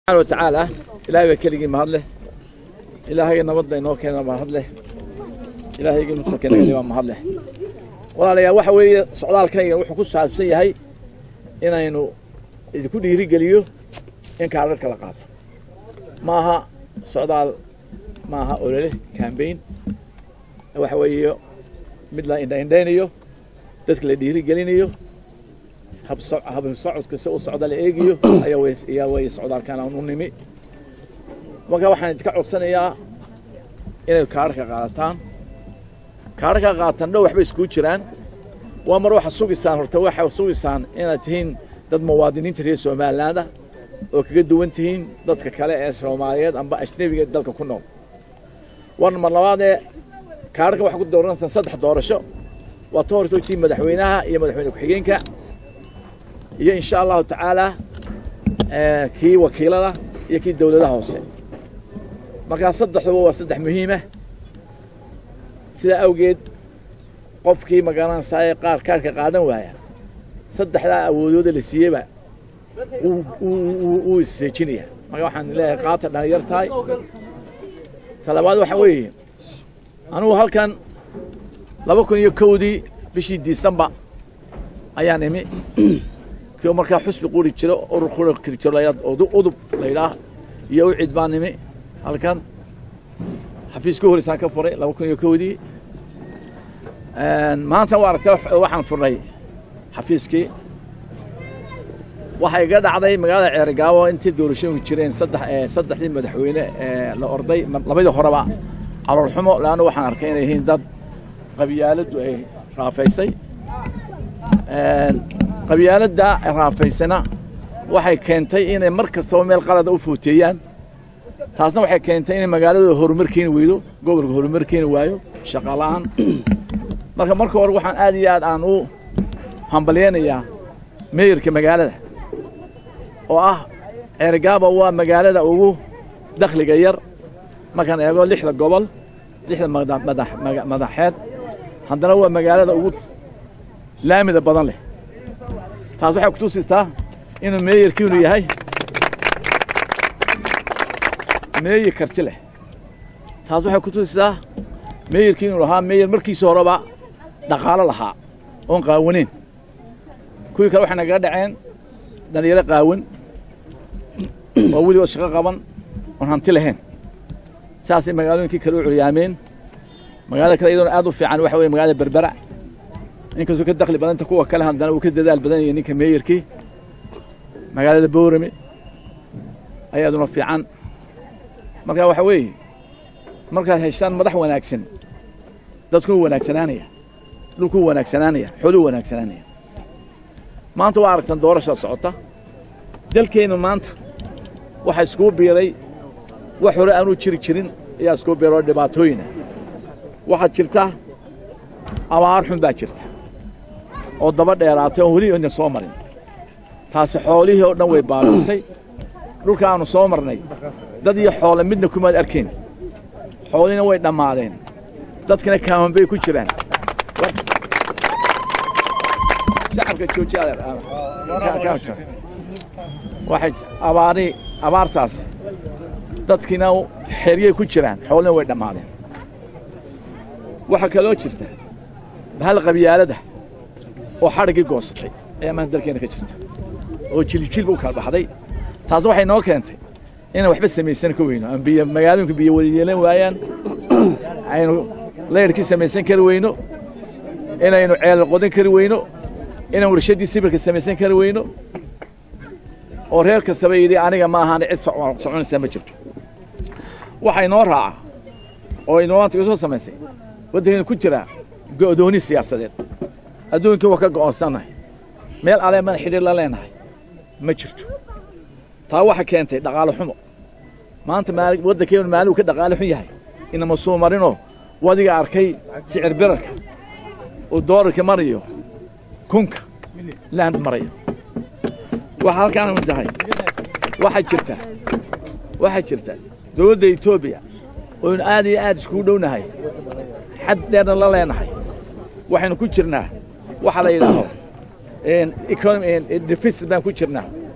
subxaana wa tacaala ilaahay baa keligii mahad leh ilaahayga nabadda inoo keena mahad leh ilaahayga nusoo keena baa mahad leh walaalayaal waxa weeye socdaalkayga wuxuu ku saabsan yahay inaynu idinku dhiirigeliyo in kaararka la qaato ma aha socdaal ma aha olole cambaign waxa weeye mid la indhaindhaynayo dadka la dhiirigelinayo habsocodka si u socda la eegayo ayaa way socdaalkan aan u nimi marka waxaan idinka codsanayaa inay kaararka qaadataan kaararka qaatan dhow waxbay iskuu jiraan waa mar waxa sugisaan horta waxa sugisaan inaad tihiin dad muwaadiniinta reer somalilaanda oo kaga duwan tihiin dadka kale ee soomaaliyeed amba ajnebiga dalka ku nool war mar labaadee kaararka waxaa ku dooranaysaa saddex doorasho waa ta horta tii madaxweynaha iyo madaxweyne ku-xigeenka iyo insha allahu tacaala kii wakiilada iyo kii dowladaha hoose markaa saddexduba waa saddex muhiima sidaa awgeed qofkii magaranaysaayee qaar kaarka qaadan waaya saddexdaa awoodooda la siiyeyba wuu isseejinaya marka waxaan leeyahay qaata dhalinyar tahay talabaad waxaa weeye anugu halkan laba kun iyo kowdii bishii disembar ayaan imi kii markaa xusbi quri jiro urur quri jiro udub laydhaah iyo u cid baan nimi halkan xafiis ka horeysaan ka furay laba kun iyo kowdii maanta waa aragta waxaan furnay xafiiskii waxay iga dhacday magaalada ceerigaabo intii doorashooyinku jireen saddexdii madaxweyne la orday labadii horeba caloolxumo leannu waxaan arkay inay yihiin dad qabyaaladdu ay raafaysay qabyaaladda raafaysana waxay keentay inay mar kastaba meel qalada u footeeyaan taasna waxay keentay inay magaaladooda horumar keeni weydo gobolka horumar keeni waayo shaqa la'aan marka marka hore waxaan aad iyo aad aan u hambalyeynayaa meeyarka magaalada oo ah ceerigaaba waa magaalada ugu dakhliga yar markaan eego lixda gobol lixda madaxeed haddana waa magaalada ugu laamida badan leh taas waxay kutusistaa inuu meeyarkiinu yahay meeyar karti leh taas waxay kutusistaa meeyarkii inuu lahaa meeyar markiisa horeba dhaqaalo lahaa oon qaawaneyn kuwii kale waxay nagaga dhaceen dhalinyaro qaawan oo weligood shaqo qaban oon hanti lahayn saasay magaalooyinkii kale u curyaameen magaalada kale iyadoona aad u fiican waxa weye magaalada berbera inkastoo ka dakli badanta kuwa kale haddana uu ka dadaal badan yahay ninka meeyarkii magaalada boorame ayaaduna fiican marka waxa weeye markaad haystaan madax wanaagsan dadkuu wanaagsanaanaya dhulkuu wanaagsanaanaya xooluu wanaagsanaanaya maanta waa aragtan doorashaa socota dalkeennu maanta waxaa iskuu biiray wax hore aanuu jiri jirin ayaa iskuu biiroo dhibaatooyina waxaad jirta abaar xun baa jirta oo daba dheeraatay oon weli ina soo marin taasi xoolihii oo dhan way baabiisay dhulka aannu soo marnay dad iyo xoole midna kumaad arkayn xoolihina way dhammaadeen dadkina kaaman bay ku jiraan shacabka joojiyawaxay abaari abaartaas dadkiina xeryay ku jiraan xoolihina way dhammaadeen waxaa kaloo jirta bahal qabyaalada oo xadhiggii goosatay ayaa maanta dalkeena ka jirta oo jiljilba u kala baxday taas waxay noo keentay inaan waxba samaysan ka weyno aan biyo magaalooyinku biyo wada yeelan waayaan aynu layrhkii samaysan kari weyno inaynu ceelal qodan kari weyno inaan warshaddii sibirka samaysan kari weyno oo reer kastaba yidhi aniga ma ahaan cid soconaysaa ma jirto waxa inoo raaca oo inoo maanta iga soo samaysay waddankeenu ku jira go'dooni siyaasadeed adduunkii waa ka go'oonsannahay meel alee mana xidhiir la leenahay ma jirto taa waxa keentay dhaqaalo xumo maanta waddankeenu maaligu ka dhaqaalo xun yahay inama suu marinoo wadiga arkay sicir birarka uu doolarka marayo kunka laand marayo waxa halkaan tahay waxaa jirta waxaa jirta dowladda etoobiya oynu aad iyo aad iskugu dhownahay xad dheerna la leenahay waxaynu ku jirnaa waxa la yidhaaho deficit baan ku jirnaa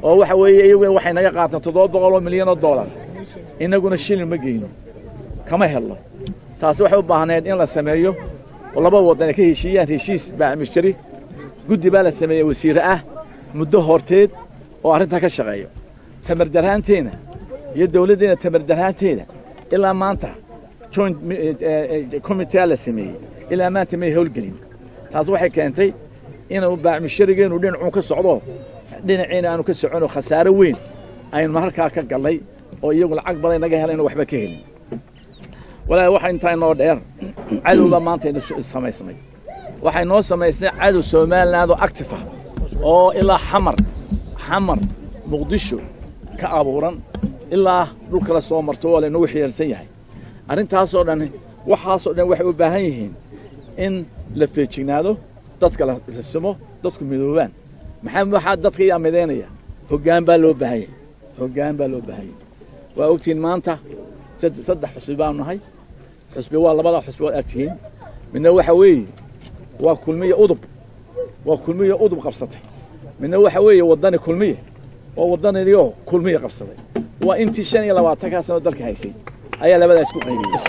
oo waxa weeye iyaguna waxay naga qaataan toddoba boqol oo milyan oo dollar innaguna shilin ma geyno kama helno taasi waxay u baahneed in la sameeyo oo laba waddan ay ka heshiiyaan heshiis baamishjari guddi baa la sameeyey wasiire ah muddo horteed oo arrintaa ka shaqeeyo tamardarhaanteena iyo dawladdeena tamardarhaanteeda ilaa maanta joint committee la sameeyey ilaa maanta may howlgelin taas waxay keentay inuu baamishjarigeenu dhinacuun ka socdo dhinaciina aanu ka soconoo khasaare weyn aynu halkaa ka gallay oo iyagu lacag badan naga helayno waxba ka helin walaahi waxa intaa inoo dheer cadowba maanta inu samaysnay waxay noo samaysnay cadow somaliland oo active ah oo ilaa xamar xamar muqdisho ka abuuran ilaa dhul kale soo marto waa laynagu xiyeersan yahay arrintaasoo dhan waxaasoo dhan waxay u baahan yihiin in la feejignaado dadka la simo dadku midoobaan maxaa waxaa dadka yaa midaynaya hoggaan baa loo baahanyay hoggaan baa loo baahanyay waa ogtihiin maanta saddex xusbi baanu nahay xusbi waa labadaa xusbi waad agtihiin midna waxa weeye waa kulmiya udub waa kulmiya udub qabsatay midna waxa weeye waddani kulmiya waa waddanidiyoo kulmiya qabsaday waa intii shan iyo labaatankaa sano dalka haysay ayaa labadaas ku qaybiyey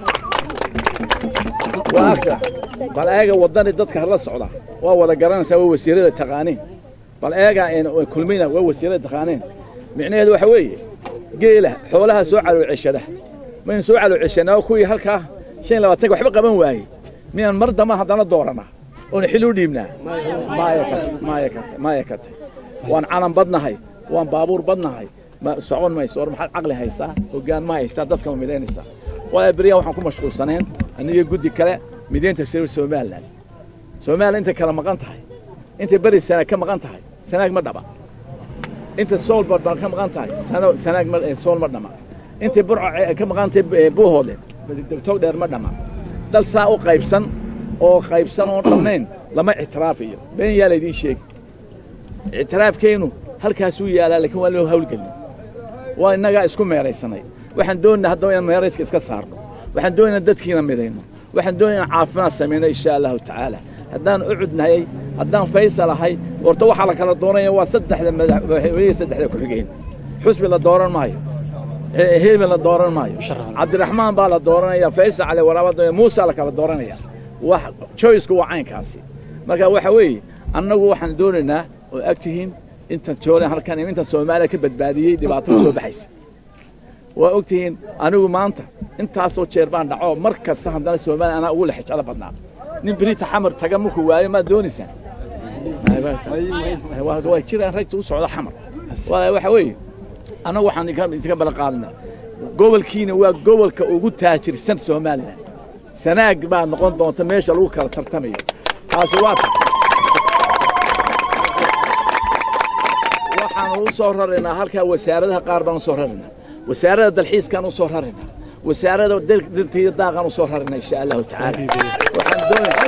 waa agta bal eega waddani dadka hala socda waa wada garanaysaa waa wasiirada taqaaniin bal eega kulmina waa wasiirada taqaaniin micnaheedu waxa weeye geela xoolaha soo calowceshada maynu soo calowceshanaa kuwii halkaa shan iyo labaatanka waxba qaban waayey miyaan mar damba haddana dooranaa oona xil u dhiibnaa maya kate maya kate maya kate waan calan badnahay waan baabuur badnahay ma socon mayso war maxaad caqli haysaa hoggaan ma haystaa dadka ma midaynaysaa walaa beriyaa waxaan ku mashquulsaneen aniga guddi kale midaynta sir somaliland somaliland intay kala maqan tahay intay beri sanaag ka maqan tahay sanaag ma dhaba inta sool ba ka maqan tahay sanaag sool ma dhama intay burco ka maqan tahay buuhoodle tog dheer ma dhama dal saa u qaybsan oo qaybsan oo dhammayn lama ictiraafiyo been yaa laydiin sheegi ictiraafkeennu halkaasuu yaalaa laakiin waa loo hawlgelin waa innagaa isku meeraysanay waxaan doonayna haddaba inaan meerayska iska saarno waxaan doonayna dadkiina midayno waxaan doonaya inaan caafimaad samayno insha allahu tacaala haddaan ucudnahay haddaan faysal ahay horta waxaa la kala doonaya waa saddexda madaxweyne saddexda ku-xigeen xusbi la dooran maayo hebel la dooran maayo cabdiraxmaan baa la dooranaya faysal cali waraabad muusa la kala dooranaya wax choiceku waa caynkaasi marka waxa weeye annagu waxaan doonaynaa oo ag tihiin intan joolan halkan intan soomaaliya ka badbaadiyey dhibaato ka soo baxaysa waa og tihiin anigu maanta intaasoo jeer baan dhaco mar kasta haddana soomaaliya anaa ugu lexjeclo badnaa nin berita xamar taga markuu waayo maad doonaysaa waa jiraan ragta u socda xamar waxa weeye annagu waxaan idinka balan qaadinaa gobolkiina waa gobolka ugu taajirsan somalilan sanaag baa noqon doonta meesha lagu kala tartamayo taasi waa ta waxaan u soo raraynaa halkaa wasaaradaha qaar baan u soo raraynaa wasaarada dalxiiskaan u soo raraynaa wasaarada dhirta iyo daaqaan u soo raraynaa insha allahu tacaala waxaan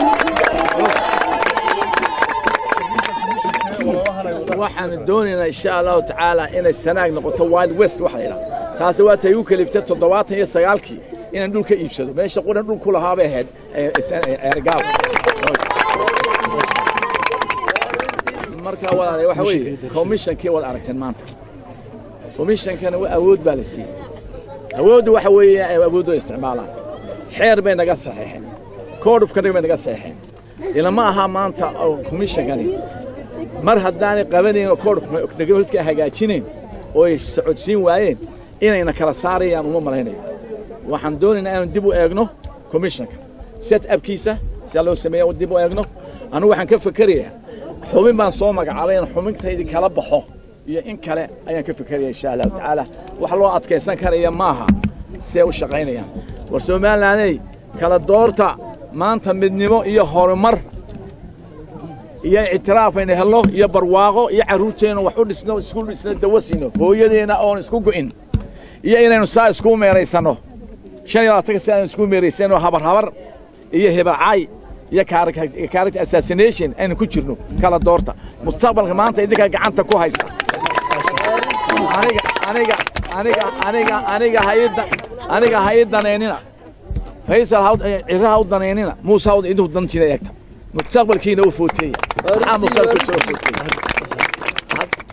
doonaa waxaan doonaynaa insha allahu tacaala inay sanaag noqoto wild west waxa la yidhaha taasi waa tay igu kaliftay toddobaatan iyo sagaalkii inaan dhul ka iibsado meesha quran dhul ku lahaa bay ahayd eergaal markaa walaale waxa weeye commissionkii wad aragteen maanta commissionkana awood baa la siiyey awooddu waxa weeye awooddu isticmaalaan xeer bay naga saxeexeen code of conduct bay naga saxeexeen ilama aha maanta commissionkani mar haddaanay qabanayn oo code of conduct hagaajinayn oo ay socodsiin waayeen inayna kala saarayaan uma malaynayo waxaan doonaynaa inaan dib u eegno commissionka set upkiisa sidaa loo sameeya dib u eegno anigu waxaan ka fekerayaa xubin baan soo magacaabay in xubintaydi kala baxo iyo in kale ayaan ka fekeraya insha allahu tacaala wax loo adkaysan karaya maaha si ay u shaqaynayaan war somalilaney kala doorta maanta midnimo iyo horumar iyo ictiraaf aynu helno iyo barwaaqo iyo carruurteennu wax u dhisno isku dhisno dawo siino hooyadeenna oon isku go'in iyo inaynu saa isku meeraysanno shan iyo labaatanka si aynu isku meeraysano habar habar iyo hebarcaay iyo character assassination aynu ku jirno kala doorta mustaqbalka maanta idinkaa gacanta ku haysta aniga aniga aniga aniga aniga hayda aniga hay danaynina faysal ha ciraha u danaynina muuse ha idinku dantiina eegta mustaqbalkiina u footeeya maxaa mustaqbalkiisa u footeeya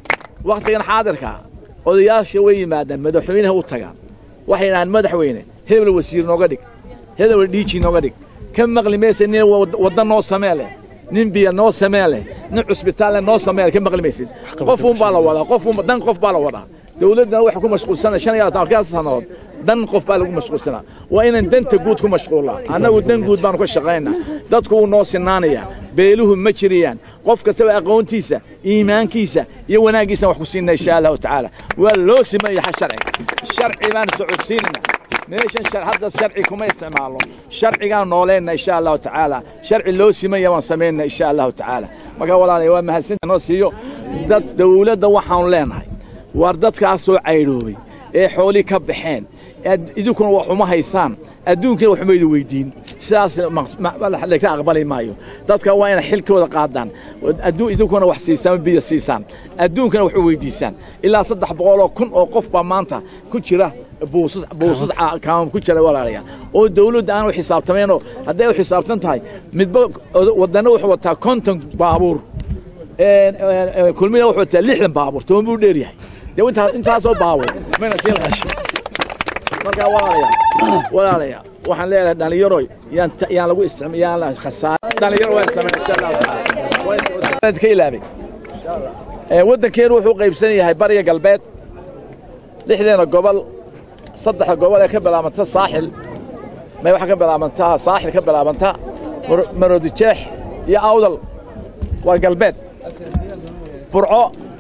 wakhtigan xaadirka odayaasha way yimaadaan madaxweynaha u tagaan waxay dhahaan madaxweyne hebel wasiir nooga dhig hebel dhiiji nooga dhig ka maqli maysa nin wadda noo samee leh nin biyo noo samee leh nin cusbitaalle noo samee leh ka maqli maysid qofuun baa la wadaa qofuun dan qof baa la wadaa dawladdana waxay ku mashquulsanaa shan iyo labaatan sannadood dan qof baa lagu mashquulsanaa waa inaan danta guud ku mashquullaa annagu dan guud baanu ka shaqaynaa dadku wuu noo sinaanayaa beeluhu ma jiriyaan qof kastaba aqoontiisa iimaankiisa iyo wanaaggiisaan wax ku siinna insha allahu tacaala waa loo simayaha sharciga sharci baan socodsiinayna meeshan hadda sharci kuma isticmaalno sharcigaan nooleenna insha allahu tacaala sharci loo simaya waan samaynna insha allahu tacaala marka walaalay waa mahadsantaa noo siiyo dad dawladda waxaanu leenahay waar dadkaas soo caydhoobay ee xoolii ka baxeen idinkuna wax uma haysaan adduunkana wax maydu weydiin sidaas laga aqbali maayo dadka waa inay xilkooda qaadaan idinkuna wax siisaan biyo siisaan adduunkana wax u weydiisaan ilaa saddex boqoloo kun oo qof baa maanta ku jira buusas buusas kaamam ku jira walaalayaal oo dawladda aan u xisaabtamaynoo hadday u xisaabtan tahay midba wadanna wuxuu wataa konton baabuur kulmina wuxuu wataa lixdan baabuur toban buu dheer yahay dee intaasoo baabuur mayna sii raashin markaa walaalayaal walaalayaal waxaan leeyahay dhallinyaroy yaan yaan lagu isticma yaan la khasaar dhallinyaro waan sameyn insha allahu tacaala ka ilaabay waddankeenu wuxuu qaybsan yahay bariga galbeed lixdeena gobol saddexda gobol ee ka bilaabanta saaxil may waxaa ka bilaabantaa saaxil ka bilaabanta marodijeex iyo awdal waa galbeed burco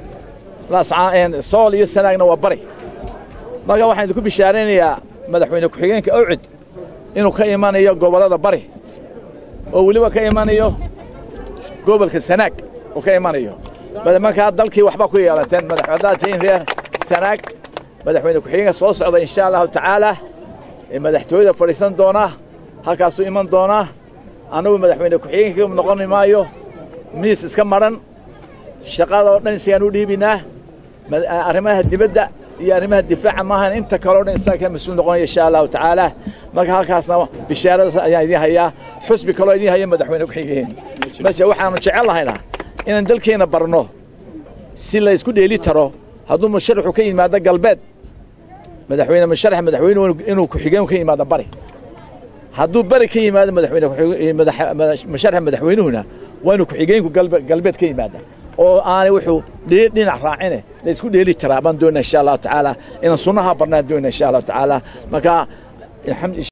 sool iyo sanaagna waa bari marka waxaan idinku bishaaraynayaa madaxweyne ku-xigeenka awcid inuu ka imanayo gobollada bari oo weliba ka imanayo gobolka sanaag uu ka imanayo markaa dalkii waxba ku yeelateen madaxwadaad tihiin reer sanaag madaxweyne ku-xigeenka soo socda insha allahu tacaala ee madaxtooyada fadhiisan doona halkaasuu iman doonaa annagu madaxweyne ku-xigeenka noqoni maayo miis iska madhan shaqada oo dhan isagaan u dhiibinaa arrimaha dibadda iyo arrimaha difaaca maahan inta kaleo dhan isaga ka mas-uul noqonaya insha allahu tacaala marka halkaasna bishaaradaas ayaan idiin hayaa xusbi kaloo idiin haya madaxweyne ku-xigeen meesha waxaanu jecel lahaynaa inaan dalkeenna barno si la isku dheeli taro hadduu musharaxu ka yimaado galbeed madaxweyne musharax madaxweynuhu inuu ku-xigeen ka yimaado bari hadduu bari ka yimaado madaxweyne musharaxa madaxweynuhuna waa inuu ku-xigeenku galbeed ka yimaada oo aanay wuxuu dhinac raacine la isku dheeli taraa baan doonaa insha allahu tacaala inaan sunnaha barnaan doonaa insha allahu tacaala marka